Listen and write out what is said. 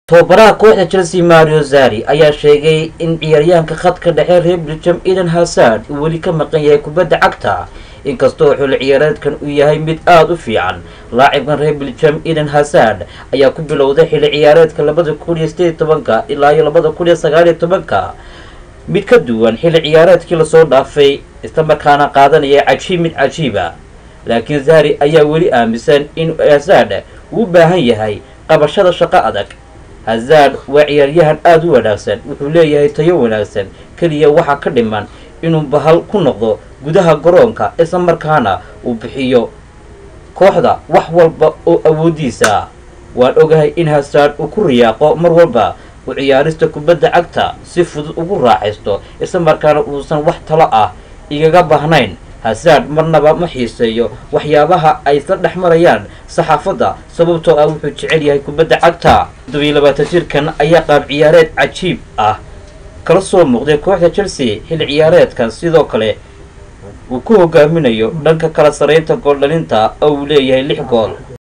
tababaraha kooxda chelsea mario zari ayaa sheegay in ciyaaryahanka khadka dhexe reer belgium eden hazard uu weli ka maqan yahay kubadda cagta inkastoo xulli ciyaareedkan uu yahay mid aada u fiican laacibkan reer belgium eden hazard ayaa ku bilowday xilli ciyaareedka labada kun iyo sideed tobanka ilaa iyo labada kun iyo sagaaliyo tobanka mid ka duwan xilli ciyaareedkii lasoo dhaafay islamarkaana qaadanaya cajiib mid cajiiba laakiin zari ayaa weli aaminsan in hazard uu u baahan yahay qabashada shaqo adag hazard waa ciyaaryahan aada u wanaagsan wuxuu leeyahay tayo wanaagsan keliya waxaa ka dhiman inuu bahal ku noqdo gudaha garoonka isla markaana uu bixiyo kooxda wax walba oo awoodiisa waan ogahay in hazard uu ku riyaaqo mar walba uu ciyaarista kubadda cagta si fudud ugu raaxaysto isla markaana uusan wax talo ah igaga baahnayn hazard marnaba ma xiiseeyo waxyaabaha ay isla dhex marayaan saxaafadda sababtoo ah wuxuu jecel yahay kubadda cagta toddobiyo labaatan jirkan ayaa qaab ciyaareed cajiib ah kala soo muuqday kooxda chelsea xilli ciyaareedkan sidoo kale uu ku hogaaminayo dhanka kala saraynta gooldhalinta oo uu leeyahay lix gool